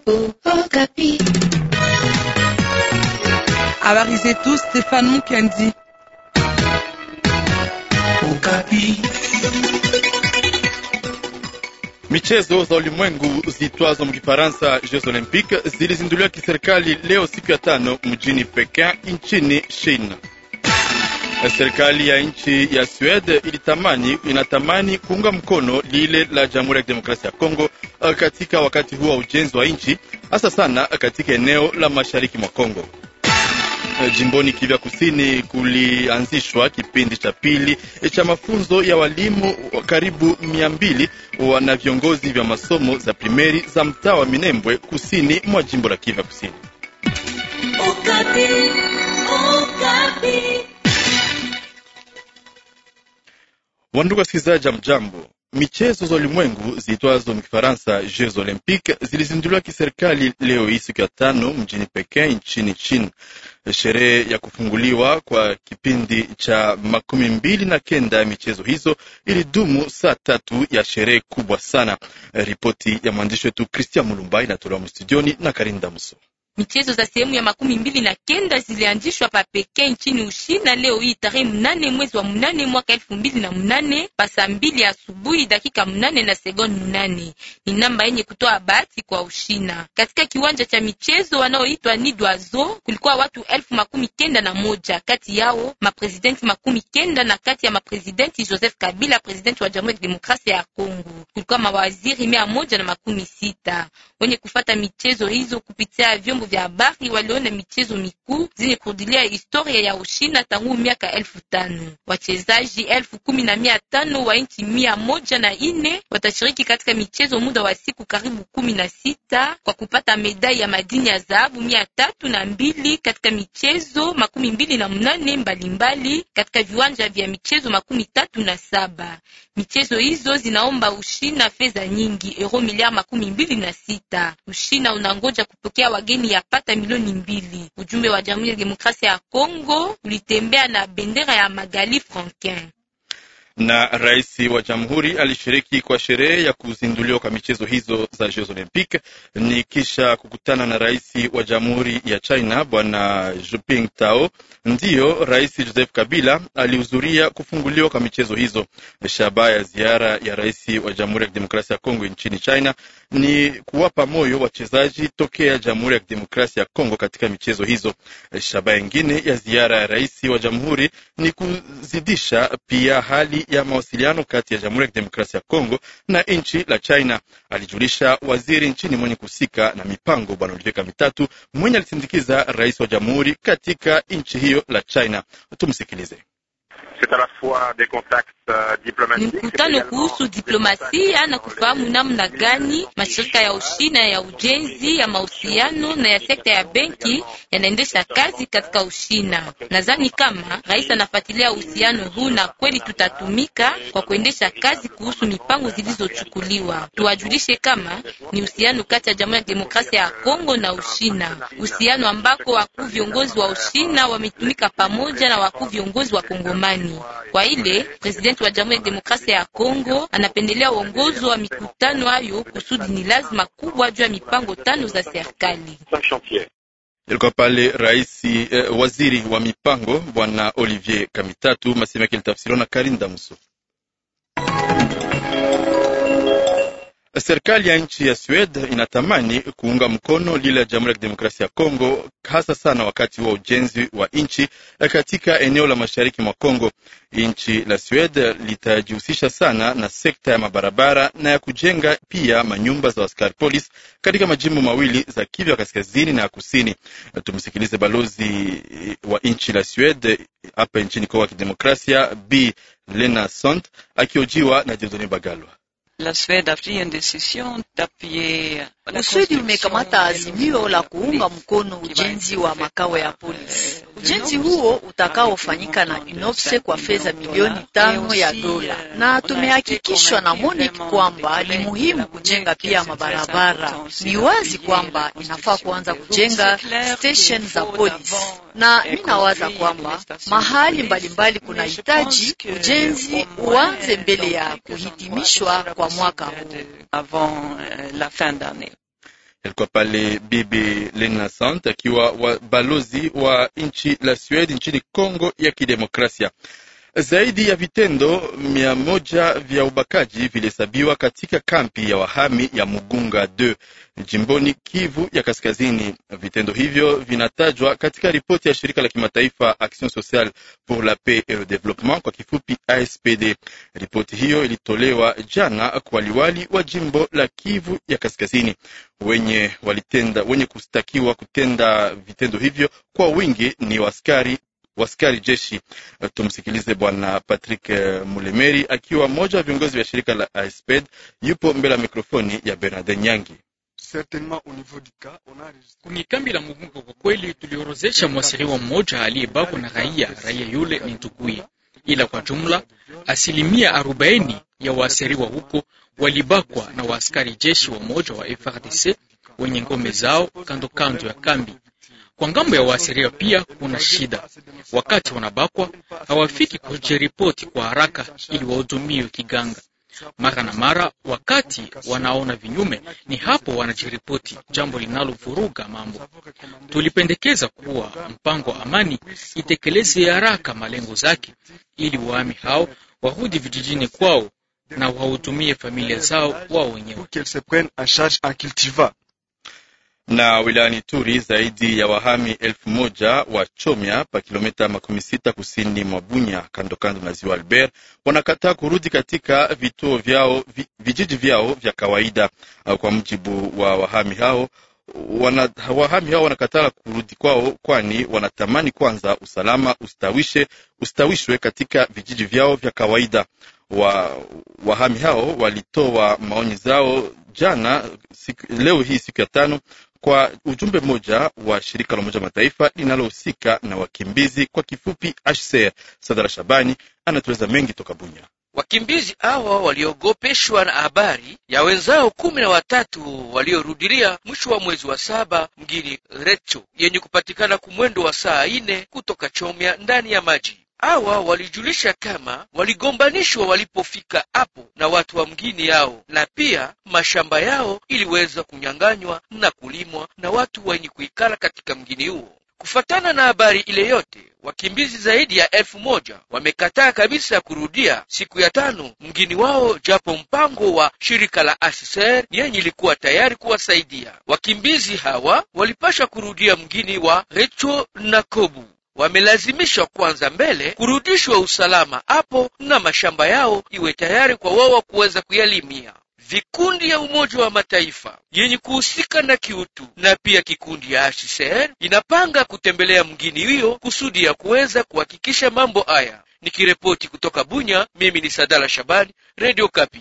Okapi. Habari zetu Stefano Mukendi. Okapi. Michezo za ulimwengu zitwazo mkifaransa Jeux Olympiques zilizinduliwa kiserikali leo siku ya tano mjini Pekin nchini China. Serikali ya nchi ya Sweden ilitamani inatamani kuunga mkono lile la Jamhuri ya Kidemokrasia ya Kongo katika wakati huo wa ujenzi wa nchi, hasa sana katika eneo la mashariki mwa Kongo. Jimboni Kivu Kusini kulianzishwa kipindi cha pili cha mafunzo ya walimu karibu mia mbili na viongozi vya masomo za primeri za mtaa wa Minembwe kusini mwa jimbo la Kivu Kusini. Okapi. Okapi. Wandugu wasikilizaji, mjambo. Michezo za ulimwengu ziitwazo mkifaransa Jeux Olympiques zilizinduliwa kiserikali leo hii siku ya tano mjini Pekin nchini China. Sherehe ya kufunguliwa kwa kipindi cha makumi mbili na kenda ya michezo hizo ilidumu saa tatu ya sherehe kubwa sana. Ripoti ya mwandishi wetu Christian Mulumba inatolewa mstudioni na Karinda Muso. Michezo za sehemu ya makumi mbili na kenda zilianzishwa pa Pekee nchini Ushina leo hii tarehe mnane mwezi wa mnane mwaka elfu mbili na mnane pa saa mbili asubuhi dakika mnane na sekondi mnane. Ni namba yenye kutoa bahati kwa Ushina. Katika kiwanja cha michezo wanaoitwa Nidwazo kulikuwa watu elfu makumi kenda na moja kati yao maprezidenti makumi kenda na kati ya maprezidenti Joseph Kabila, prezidenti wa Jamhuri ya Demokrasia ya Kongo, kulikuwa mawaziri mia moja na makumi sita wenye kufata michezo hizo kupitia vyombo vya habari waliona michezo mikuu zenye kurudilia historia ya Ushina tangu miaka elfu tano. Wachezaji elfu kumi na mia tano wa nchi mia moja na ine watashiriki katika michezo muda wa siku karibu kumi na sita kwa kupata medai ya madini ya dhahabu mia tatu na mbili katika michezo makumi mbili na mnane mbalimbali katika viwanja vya michezo makumi tatu na saba. Michezo hizo zinaomba Ushina fedha nyingi, euro miliari makumi mbili na sita. Ushina unangoja kupokea wageni ya pata milioni mbili. Ujumbe wa Jamhuri ya Demokrasia ya Kongo ulitembea na bendera ya Magali Franquin na rais wa jamhuri alishiriki kwa sherehe ya kuzinduliwa kwa michezo hizo za Jeux Olympiques ni kisha kukutana na rais wa jamhuri ya China bwana Jinping Tao. Ndiyo rais Joseph Kabila alihudhuria kufunguliwa kwa michezo hizo. Shabaha ya ziara ya rais wa jamhuri ya kidemokrasia ya Kongo nchini China ni kuwapa moyo wachezaji tokea jamhuri ya kidemokrasia ya Kongo katika michezo hizo. Shabaha ingine ya ziara ya rais wa jamhuri ni kuzidisha pia hali ya mawasiliano kati ya Jamhuri ya Kidemokrasia ya Kongo na nchi la China, alijulisha waziri nchini mwenye kuhusika na mipango Bwana Olivier Mitatu, mwenye alisindikiza rais wa jamhuri katika nchi hiyo la China. Tumsikilize. Ni mkutano kuhusu diplomasia na kufahamu namna gani mashirika ya Ushina ya ujenzi ya mahusiano na ya sekta ya benki yanaendesha kazi katika Ushina. Nadhani kama rais anafuatilia uhusiano huu na kweli tutatumika kwa kuendesha kazi kuhusu mipango zilizochukuliwa. Tuwajulishe kama ni uhusiano kati ya Jamhuri ya Demokrasia ya Kongo na Ushina, uhusiano ambako wakuu viongozi wa Ushina wametumika pamoja na wakuu viongozi wa Kongomani. Kwa ile presidenti wa Jamhuri ya Demokrasia ya Kongo anapendelea uongozi wa mikutano hayo kusudi ni lazima kubwa juu ya mipango tano za serikali. Ilikuwa pale rais eh, waziri wa mipango bwana Olivier Kamitatu, masema yake litafsiriwa na Karinda Muso. Serikali ya nchi ya Sweden inatamani kuunga mkono lile la Jamhuri ya Kidemokrasia ya Kongo, hasa sana wakati wa ujenzi wa nchi katika eneo la mashariki mwa Kongo. Nchi la Sweden litajihusisha sana na sekta ya mabarabara na ya kujenga pia manyumba za askari polisi katika majimbo mawili za Kivu ya kaskazini na ya kusini. Tumsikilize balozi wa nchi la Sweden hapa nchini Kongo ya Kidemokrasia, B Lena Sont akiojiwa na Jedoni Bagalwa. La Suède a pris une décision d'appuyer Uswidi umekamata azimio la kuunga mkono ujenzi wa makao ya polisi. Ujenzi huo utakaofanyika na UNOPSE kwa fedha milioni tano ya dola, na tumehakikishwa na MONUC kwamba ni muhimu kujenga pia mabarabara. Ni wazi kwamba inafaa kuanza kujenga station za polisi, na ninawaza kwamba mahali mbalimbali kuna hitaji ujenzi uanze mbele ya kuhitimishwa kwa mwaka huu. avant euh, la fin d'année. Alikuwa pale Bibi Lena Sant akiwa wa balozi wa nchi la Sweden nchini Kongo ya Kidemokrasia. Zaidi ya vitendo mia moja vya ubakaji vilihesabiwa katika kampi ya wahami ya Mugunga 2 jimboni Kivu ya Kaskazini. Vitendo hivyo vinatajwa katika ripoti ya shirika la kimataifa Action Sociale pour la Paix et le Développement, kwa kifupi ASPD. Ripoti hiyo ilitolewa jana kwa liwali wa jimbo la Kivu ya Kaskazini. Wenye walitenda wenye kustakiwa kutenda vitendo hivyo kwa wingi ni waskari waskari jeshi. Tumsikilize Bwana Patrick Mulemeri akiwa mmoja wa viongozi vya shirika la ASPED, yupo mbele ya mikrofoni ya Bernard Nyangi. Kwenye kambi la Mugunga kwa kweli tuliorozesha mwasiriwa mmoja aliyebakwa na raia. Raia yule ni nduguye, ila kwa jumla asilimia arobaini ya waasiriwa huko walibakwa na waaskari jeshi wa moja wa FRDC wenye ngome zao kando kando ya kambi. Kwa ngambo ya waasiriwa pia kuna shida, wakati wanabakwa hawafiki kujiripoti kwa haraka ili wahudumiwe kiganga. Mara na mara, wakati wanaona vinyume, ni hapo wanajiripoti, jambo linalovuruga mambo. Tulipendekeza kuwa mpango wa amani itekeleze haraka malengo zake, ili wahami hao warudi vijijini kwao na wahudumie familia zao wao wenyewe na wilayani Turi zaidi ya wahami elfu moja wa Chomya pa kilomita makumi sita kusini mwa Bunya kando kando na ziwa Albert wanakataa kurudi katika vituo vyao vi, vijiji vyao vya kawaida. Kwa mujibu wa wahami hao wana, wahami hao wanakataa kurudi kwao, kwani wanatamani kwanza usalama ustawishe, ustawishwe katika vijiji vyao vya kawaida. Wa, wahami hao walitoa maoni zao jana siku, leo hii siku ya tano kwa ujumbe mmoja wa shirika la Umoja Mataifa linalohusika na wakimbizi kwa kifupi HCR. Sadara Shabani anatueleza mengi toka Bunya. Wakimbizi hawa waliogopeshwa na habari ya wenzao kumi na watatu waliorudilia mwisho wa mwezi wa saba mgini Recho yenye kupatikana kumwendo wa saa ine kutoka Chomya ndani ya maji. Hawa walijulisha kama waligombanishwa walipofika hapo na watu wa mgini yao, na pia mashamba yao iliweza kunyang'anywa na kulimwa na watu wenye kuikala katika mgini huo. Kufatana na habari ile yote, wakimbizi zaidi ya elfu moja wamekataa kabisa kurudia siku ya tano mgini wao, japo mpango wa shirika la HCR yenye ilikuwa tayari kuwasaidia wakimbizi hawa. Walipasha kurudia mgini wa Recho na Kobu wamelazimishwa kwanza mbele kurudishwa usalama hapo na mashamba yao iwe tayari kwa wao kuweza kuyalimia. Vikundi ya Umoja wa Mataifa yenye kuhusika na kiutu na pia kikundi ya HCR inapanga kutembelea mgini hiyo kusudi ya kuweza kuhakikisha mambo haya. Nikiripoti kutoka Bunya, mimi ni Sadala Shabani, Radio Kapi.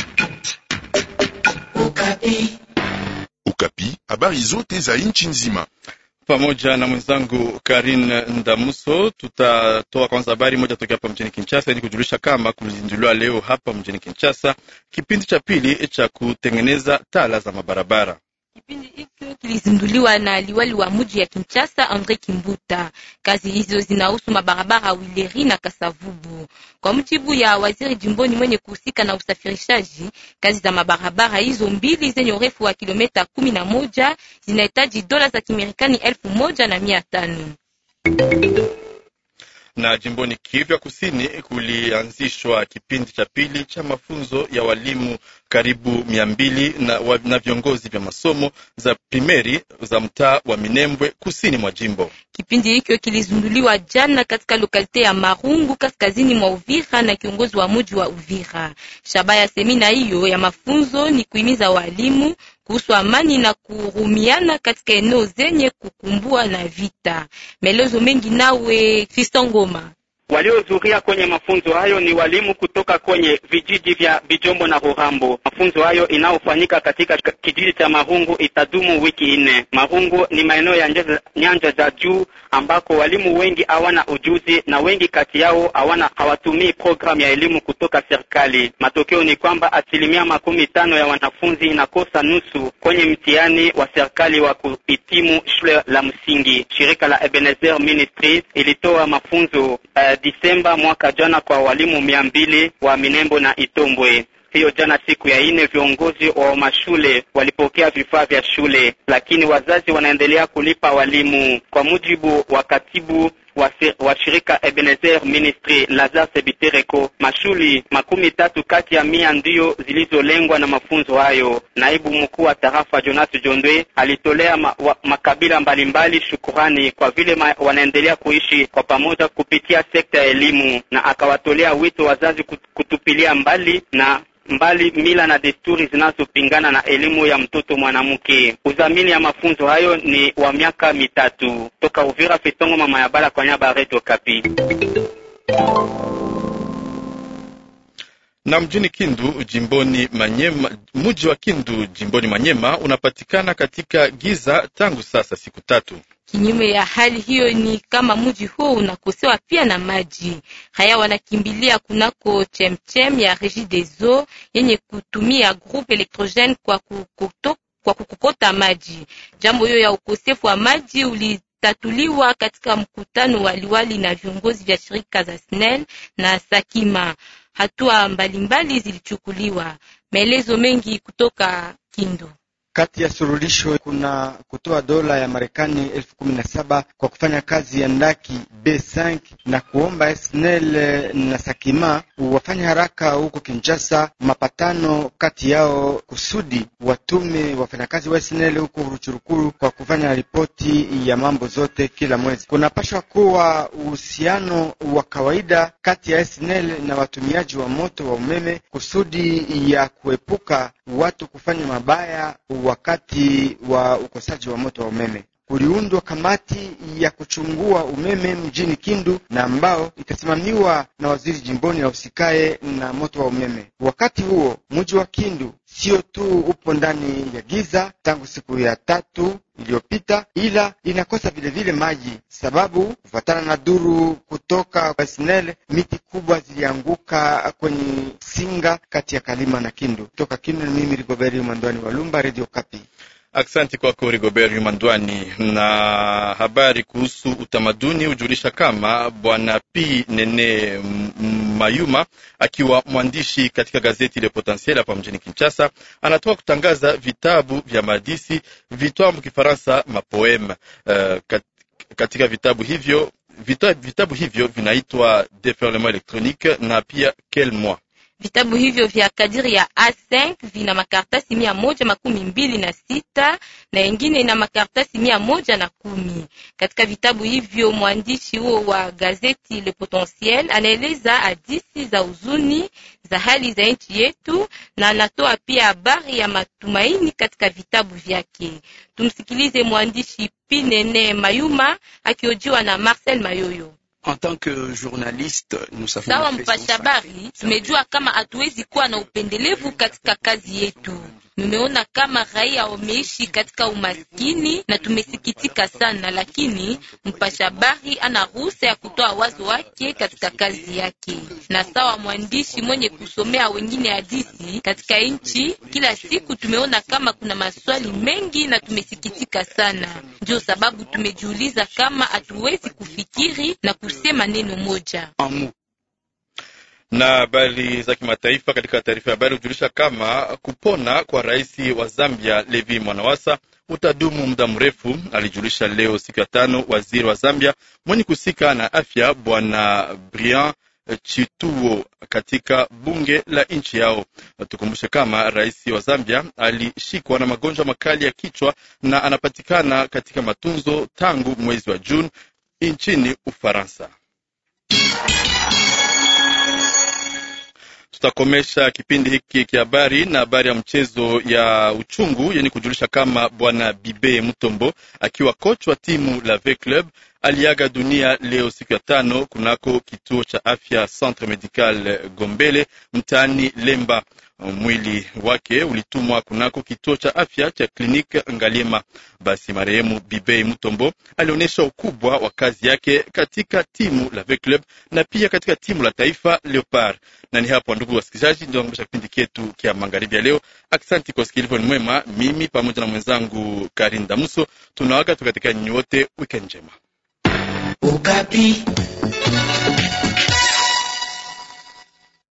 Ukapi. Ukapi, habari zote za nchi nzima pamoja na mwenzangu Karin Ndamuso tutatoa kwanza habari moja tokea hapa mjini Kinshasa ili kujulisha kama kulizinduliwa leo hapa mjini Kinshasa kipindi cha pili cha kutengeneza tala za mabarabara. Kipindi hicho kilizinduliwa na liwali wa mji ya Kinshasa Andre Kimbuta. Kazi hizo zinahusu mabarabara Wileri na Kasavubu. Kwa mujibu ya waziri jimboni mwenye kuhusika na usafirishaji, kazi za mabarabara hizo mbili zenye urefu wa kilomita kumi na moja zinahitaji dola za Kimarekani elfu moja na mia tano na jimboni Kivu ya Kusini kulianzishwa kipindi cha pili cha mafunzo ya walimu karibu mia mbili na, na viongozi vya masomo za primeri za mtaa wa Minembwe kusini mwa jimbo. Kipindi hicho kilizunduliwa jana katika lokalite ya Marungu kaskazini mwa Uvira na kiongozi wa muji wa Uvira. Shabaha ya semina hiyo ya mafunzo ni kuhimiza walimu kuhusu amani na kuhurumiana katika eneo zenye kukumbua na vita. Maelezo mengi nawe Fistongoma. Waliohudhuria kwenye mafunzo hayo ni walimu kutoka kwenye vijiji vya Bijombo na Ruhambo. Mafunzo hayo inayofanyika katika kijiji cha Marungu itadumu wiki nne. Marungu ni maeneo ya nyanja za juu ambako walimu wengi hawana ujuzi na wengi kati yao hawana hawatumii programu ya elimu kutoka serikali. Matokeo ni kwamba asilimia makumi tano ya wanafunzi inakosa nusu kwenye mtihani wa serikali wa kuhitimu shule la msingi. Shirika la Ebenezer Ministries ilitoa mafunzo uh, Disemba mwaka jana kwa walimu mia mbili wa Minembo na Itombwe. hiyo jana, siku ya ine, viongozi wa mashule walipokea vifaa vya shule, lakini wazazi wanaendelea kulipa walimu. Kwa mujibu wa katibu wa, wa shirika Ebenezer Ministry Lazar Sebitereko, mashuli makumi tatu kati ya mia ndiyo zilizolengwa na mafunzo hayo. Naibu mkuu wa tarafa Jonas Jondwe alitolea ma, wa, makabila mbalimbali shukurani kwa vile ma, wanaendelea kuishi kwa pamoja kupitia sekta ya elimu, na akawatolea wito wazazi kutupilia mbali na mbali mila na desturi zinazopingana na elimu ya mtoto mwanamke. Udhamini ya mafunzo hayo ni wa miaka mitatu. Toka Uvira, Fetongo mama ya bala kwa nyaba Radio Kapi. Na mjini Kindu jimboni Manyema, mji wa Kindu jimboni Manyema unapatikana katika giza tangu sasa siku tatu. Kinyume ya hali hiyo ni kama mji huo unakosewa pia na maji. Haya wanakimbilia kunako chemchem ya Regideso yenye kutumia groupe electrogene kwa kukoto, kwa kukokota maji. Jambo hiyo ya ukosefu wa maji ulitatuliwa katika mkutano wa liwali na viongozi vya shirika za SNEL na Sakima. Hatua mbalimbali zilichukuliwa. Maelezo mengi kutoka Kindu. Kati ya surulisho kuna kutoa dola ya Marekani elfu kumi na saba kwa kufanya kazi ya ndaki B5 na kuomba SNEL na Sakima wafanye haraka huko Kinshasa mapatano kati yao kusudi watume wafanyakazi wa SNEL huko Ruchurukuru kwa kufanya ripoti ya mambo zote kila mwezi. Kunapashwa kuwa uhusiano wa kawaida kati ya SNEL na watumiaji wa moto wa umeme kusudi ya kuepuka watu kufanya mabaya wakati wa ukosaji wa moto wa umeme. Kuliundwa kamati ya kuchungua umeme mjini Kindu na ambao itasimamiwa na waziri jimboni ahusikaye na moto wa umeme. Wakati huo mji wa Kindu sio tu upo ndani ya giza tangu siku ya tatu iliyopita, ila inakosa vilevile maji, sababu kufuatana na duru kutoka kwa SNEL miti kubwa zilianguka kwenye singa kati ya Kalima na Kindu. Toka Kindu ni mimi Rigoberi Mwandwani wa Lumba, Radio Kapi. Aksanti kwako Rigobert Yumandwani. Na habari kuhusu utamaduni hujulisha kama bwana P Nene Mayuma akiwa mwandishi katika gazeti Le Potentiel hapa mjini Kinshasa anatoka kutangaza vitabu vya maadisi vitwambu Kifaransa mapoeme. Uh, kat, katika vitabu hivyo vitabu, vitabu hivyo vinaitwa Deferlement Electronique na pia Quel Moi. Vitabu hivyo vya kadiri ya A5 vina makartasi mia moja makumi mbili na sita na ingine ina makartasi mia moja na kumi. Katika vitabu hivyo mwandishi huo wa gazeti Le Potentiel anaeleza hadithi za uzuni za hali za nchi yetu na anatoa pia habari ya matumaini katika vitabu vyake. Tumsikilize mwandishi Pinene Mayuma akiojiwa na Marcel Mayoyo. En tant que journaliste, nous savons sawa mpasha habari, tumejua kama hatuwezi kuwa na upendelevu katika kazi yetu. Tumeona kama raia wameishi katika umaskini na tumesikitika sana, lakini mpasha habari ana ruhusa ya kutoa wazo wake katika kazi yake. Na sawa mwandishi mwenye kusomea wengine hadithi katika nchi, kila siku tumeona kama kuna maswali mengi na tumesikitika sana. Ndio sababu tumejiuliza kama hatuwezi kufikiri na kusema neno moja na habari za kimataifa. Katika taarifa ya habari hujulisha kama kupona kwa rais wa Zambia Levi Mwanawasa utadumu muda mrefu, alijulisha leo siku ya tano waziri wa Zambia mwenye kusika na afya Bwana Brian Chituo katika bunge la nchi yao. Tukumbushe kama rais wa Zambia alishikwa na magonjwa makali ya kichwa na anapatikana katika matunzo tangu mwezi wa Juni nchini Ufaransa. Tutakomesha kipindi hiki kia habari na habari ya mchezo ya uchungu yenye kujulisha kama bwana Bibe Mutombo akiwa coach wa timu la V Club aliaga dunia leo siku ya tano kunako kituo cha afya Centre Medical Gombele mtaani Lemba. Mwili wake ulitumwa kunako kituo cha afya cha kliniki Ngaliema. Basi marehemu Bibei Mutombo alionyesha ukubwa wa kazi yake katika timu la V Club na pia katika timu la taifa Leopard. Na ni hapo, ndugu wasikilizaji, ndio nakomesha kipindi chetu kia magharibi ya leo. Aksanti kwa usikilivu ni mwema. Mimi pamoja na mwenzangu Karin Damuso tunawaga tukatika nyinyi wote, weekend njema. Ukapi.